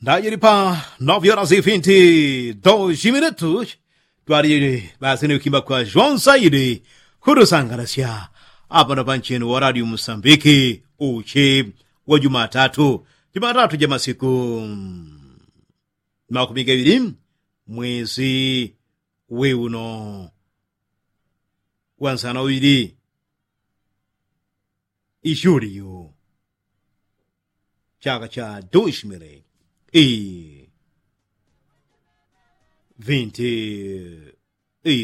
Daí para 9 horas e 22 minutos. Tuari basini ukimba kwa João Saidi. Kurusangarasia. Hapa na panchini horário Moçambique. Uchi wa Jumatatu. Jumatatu jama siku makumi gawiri mwezi weuno wansana uiri ijuriyo chaka cha 2000 e 20